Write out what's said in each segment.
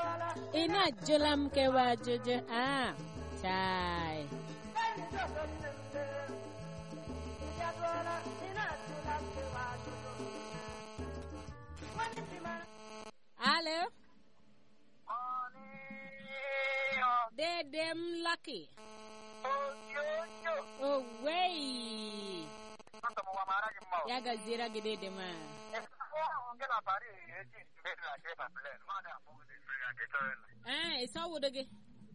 ị na-ajụla m kewa ajụjụ a chai alo dede m lucky owei ya gaziere gị dede m a ee isi ọwụdo gị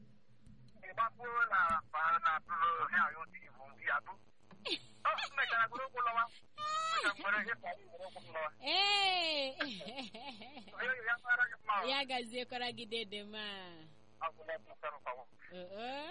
ee ya gaziekwara gị dede m a oo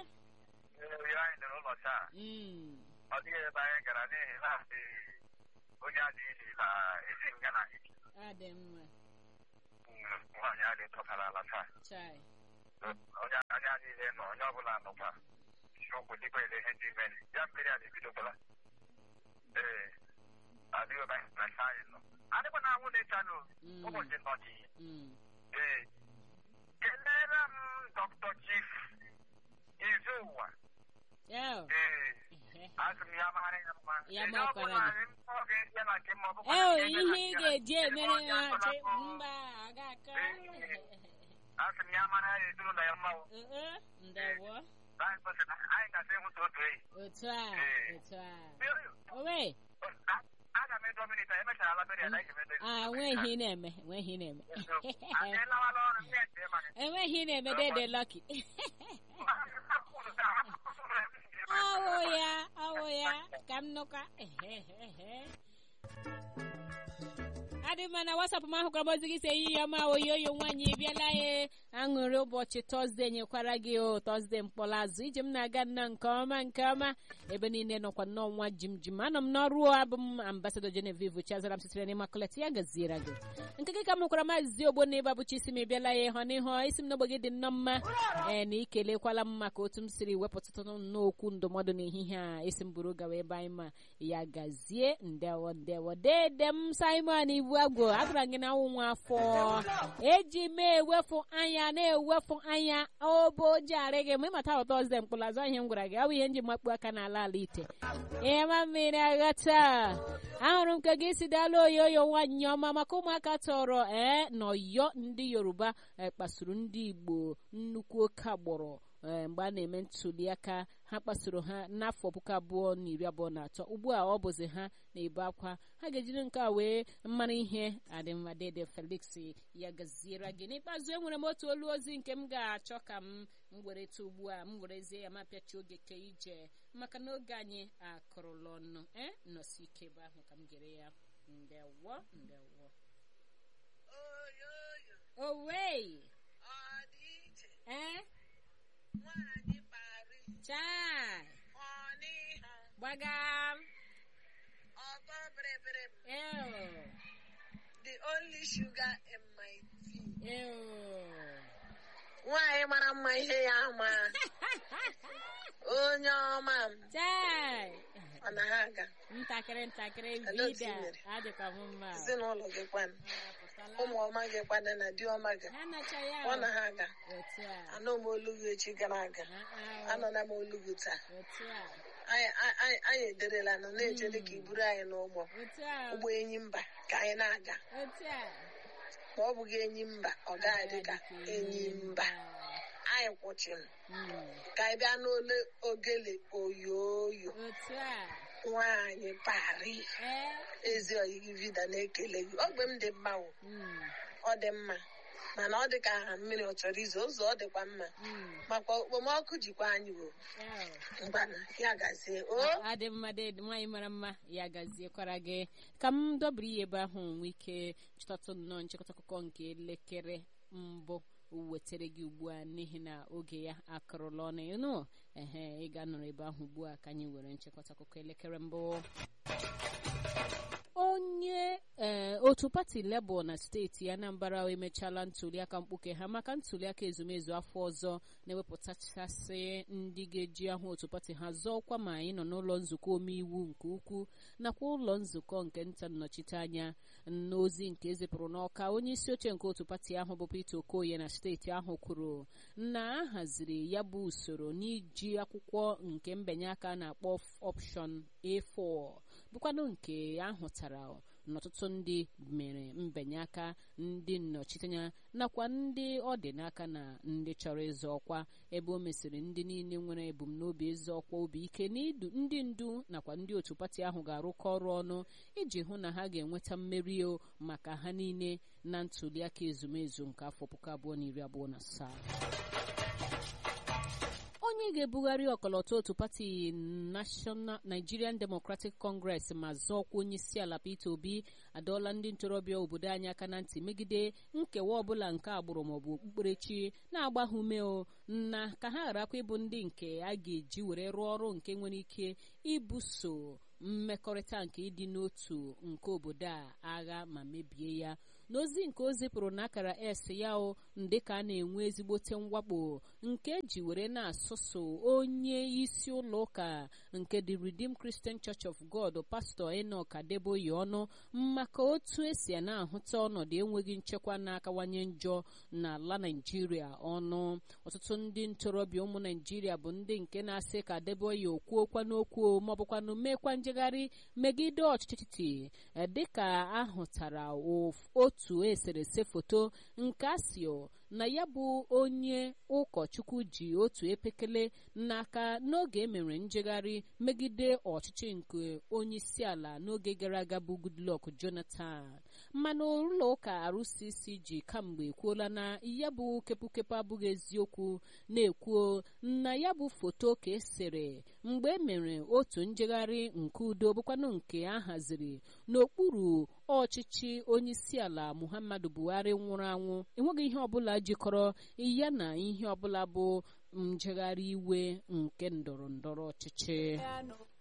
Mm. ọ dịghị ebe anyị gara n'ihi na asị onye adịghị na esi nga na ike ọ dị mma nwaanyị adị tọtara ala taa chai onye anya niile nọ onye ọbụla nọkwa isiokwu dịkwa ele ihe ndị mere ya mmiri a na-ebidokwala ee adịghị ebe anyị na nke anyị nọ adịkwa na anwụ na-echanụ Mm. ụbọchị nọchi Mm. ee kelere m dọkịta chief izu ụwa Yo. ee asị m ya mara ya mma Ya Ee, makwara ọ bụla gị. m ọ ga-eji ya na nke m ọ bụkwa Eo, na nke ihe ị ya na ga-eji nke ya. emere Ee, ya ọ chi ga-akọ. mba ọ ga-akọ asị m ya mara ya ezinụlọ ya mma o. oo ndewo anyị kwesịrị anyị gasị ịhụta otu eyi otu a Ee. otu a owe aga m edo minita emechara alabere ya na ihe medo a nweghị ị na-eme nweghị ị na-eme anyị lawala ọrụ ndị ete ma enweghị ị na-eme dede lọki awụ ya awụ ya ka m nụkwa adị mma na wasapụ m ahụkwara m ozi gị si ehihie ọma oyoyo nwaanyị ị bịala ya aṅụrị ụbọchị tọzde nyekwara gị o tọzde mkpọrọazụ ije m na-aga nna nke ọma nke ọma ebe niile nọkwa n'ọnwa jim jim anọ m n'ọrụ abụ m ambasadọ genevieve chazara m sitere n'ịmakulet ya gaziere gị nke gị ka m hụkwara maazị ogbo na ịba bụchi isi m ịbịala ya ịhọ n'ihu isi m n'ogbe gị dị nnọọ mma ee na ikelekwala m maka otu m siri wepụtụtụ n'okwu ndụmọdụ n'ehihie a isi m buru gawa ebe anyị ma ya gazie ndewo ndewo dede m simon ibu agwo agwara gị na nwa afọ eji m ewefu anya na-ewefu anya obojiarị gị ma ịmata ụtọ ọzọ mkpụlazụ ihe m gwara gị ọ bụ ihe m ji makpu aka n'ala ala ite ịma mmiri aghata ahụrụ m ka gị si dala oyoyo nwaanyị ọma maka ụmụaka tọrọ ee n'ọyọ ndị yoruba eh, kpasuru ndị igbo nnukwu oke agbụrụ eh, mgbe a na-eme ntuli aka ha kpasoro ha n'afọ puku abụọ na iri abụọ na atọ ugbu a ọ bụzi ha na-ebe akwa ha ga-ejiri nke a wee mara ihe adịmma dede felix ya gaziere gị n'ikpeazụ enwere m otu olu ozi nke m ga-achọ ka m m were ta ugbu a m werezie ya ma pịachi oge ke ije maka na oge anyị akụrụla ọnụ e nọsi ike ebe ahụ ka m gere ya ndewo ndewo owei eh chai gbaga ew The only sugar in my tea. ew Nwaanyị mara mma ihe ya ama. Onye ọma m, chai ọ na ha aga. ntakịrị ntakịrị Hello, vida Tinyere. adịkwa m mma Ezinụlọ gị kwanụ. Apụtala. Ụmụ ọma gị kwanụ na di ọma gị. ha nacha ya Ọ na ha aga. otu a Anụ m olu gị echi gara aga. Ah, ah, Anọla m olu gị taa. otu a Anyị anyị- anyị ederela nọ na-eche dị ka iburu anyị n'ụgbọ. otu a Ụgbọ enyi mba ka anyị na-aga. otu a Ma ọ bụghị enyi mba, ọ gaghị dị ka enyi mba. Anyị kwụchiri Mm, ka anyị bịa n'ole ogele oyoyo. otu a Nwaanyị pari. ee ezi oyiyi vida na-ekele gị ogbe m dị mma o mm, ọ dị mma mana ọ dị ka aha mmiri ọ chọrọ izo ụzọ ọ dịkwa mma mm, makwa okpomọkụ jikwa anyị o ew. mgbana ya gazie o adị mma dị nwaanyị mara mma ya gaziekwara gị ka m dọbiri ya ebe ahụ nwee ike chịtatụ nnọọ nchịkọta akụkọ nke elekere mbụ wetara gị ugbu a n'ihi na oge ya akụrụla ọnụ ịnụ ehe ị ga-anọrọ ebe ahụ ugbu a ka anyị were nchịkọta akụkọ elekere mbụ onye ee otu pati Labour na steeti Anambra emechaala ntuliaka mkpuke ha maka ntuliaka ezumezu afọ ọzọ na-ewepụtachasị ndị ga-eji ahụ otu pati ha zọọkwa ma anyị nọ n'ụlọ nzukọ omeiwu nke ukwu nakwa ụlọ nzukọ nke nta nnọchiteanya n'ozi nke ezipụrụ n'ọka onye isi oche nke otu pati ahụ bụ Peter Okoye na steeti ahụ kwuru na a haziri ya bụ usoro n'iji akwụkwọ nke mbinye aka na-akpọ option A4 bụkwanụ nke ahụtara n'ọtụtụ ndị mere mbinye aka ndị nnọchiteanya nakwa ndị ọ dị n'aka na ndị chọrọ ịzọ ọkwa ebe o mesịrị ndị niile nwere ebumnobi ịzọ ọkwa obi ike na ndị ndu nakwa ndị otu pati ahụ ga-arụkọ ọrụ ọnụ iji hụ na ha ga-enweta mmeri o maka ha niile na ntuliaka ezumezu nke afọ puku abụọ na iri abụọ na asaa onye ga-ebugharị ọkọlọtọ otu pati National Nigerian Democratic Congress ma zọọkwa onye isi ala Peter Obi adọọla ndị ntorobịa obodo anyị aka na ntị megide nkewa ọbụla nke agbụrụ maọbụ okpukperechi na-agba ha ume o na ka ha gharakwa ịbụ ndị nke a ga-eji were rụọ ọrụ nke nwere ike ibuso mmekọrịta nke ịdị n'otu nke obodo a agha ma mebie ya n'ozi nke o zipụrụ n'akara s ya o dịka a na-enwe ezigbote mwakpo nke eji were na-asụsụ onye isi ụlọ ụka nke the Redeemed Christian Church of God pastọ Enoch Adeboye ọnụ maka otu esi a na-ahụta ọnọdụ enweghị nchekwa na-akawanye njọ n'ala Naịjirịa ọnụ ọtụtụ ndị ntorobịa ụmụ Naịjirịa bụ ndị nke na-asị ka Adeboye okwuokwa n'okwu maọbụkwanụ meekwa njegharị megide ọchịchị dịka ahụtara otu eserese foto nke asio na ya bụ onye ụkọchukwu ji otu epekele n'aka n'oge emere njegharị megide ọchịchị nke onye isi ala n'oge gara aga bụ Goodluck Jonathan mana ụlọ ụka RCCG kamgbe ekwuola na ya bụ kepụkepụ abụghị eziokwu na-ekwuo na ya bụ foto ka esere mgbe emere otu njegharị nke udo bụkwanụ nke a haziri n'okpuru ọchịchị onye isi ala Muhammadu Buhari nwụrụ anwụ enweghị ihe ọbụla jikọrọ ya na ihe ọbụla bụ njegharị iwe nke ndọrọ ndọrọ ọchịchị